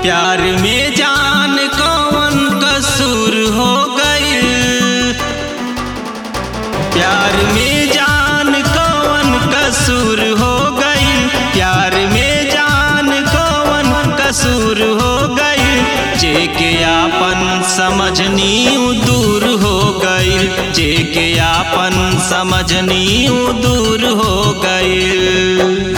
प्यार में जान कौन कसूर हो गई प्यार में जान कौन कसूर हो गई प्यार में जान कौन कसूर हो गई जे के आपन समझनी उ दूर हो गई जे के आपन समझनी उ दूर हो गई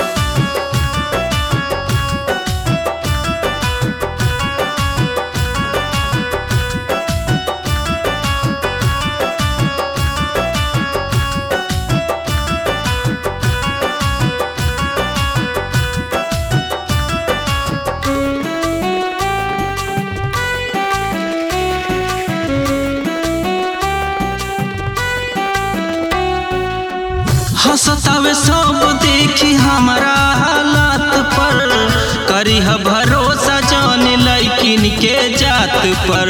हंसतावे सब देखी हमारा हालात पर करी ह भरोसा जान लैकिन के जात पर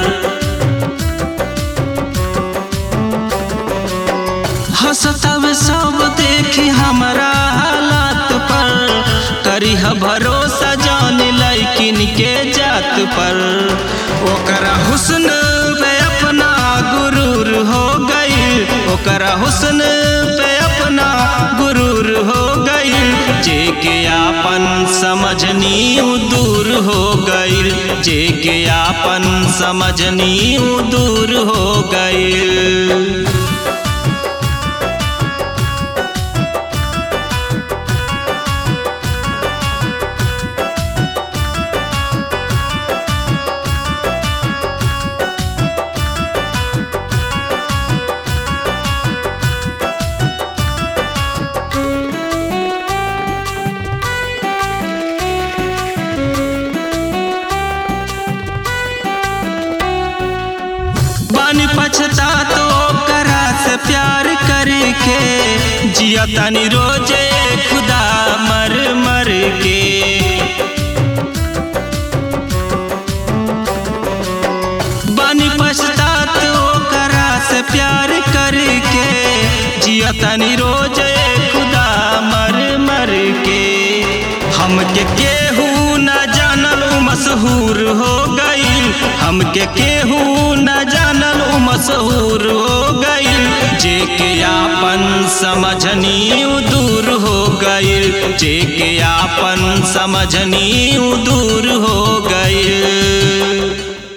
हंसतावे सब देखी हमारा हालात पर करी ह भरोसा जान लैकिन के जात पर ओकरा हुस्न पे अपना गुरूर हो गई ओकरा हुस्न पे अपना गुरूर हो गई जे के आपन समझनी उ दूर हो गई जे के आपन समझनी उ दूर हो गई बन पछता तो करा से प्यार करके जिया तनी रोजे खुदा मर मर के बन पछता तो करा से प्यार करके जिया तनी रोजे खुदा मर मर के हमके केहू न जानल उ मशहूर हो गई हमके केहू न जानल उ मशहूर हो गई जे के आपन समझनी उ दूर हो गई जे के आपन समझनी उ दूर हो गई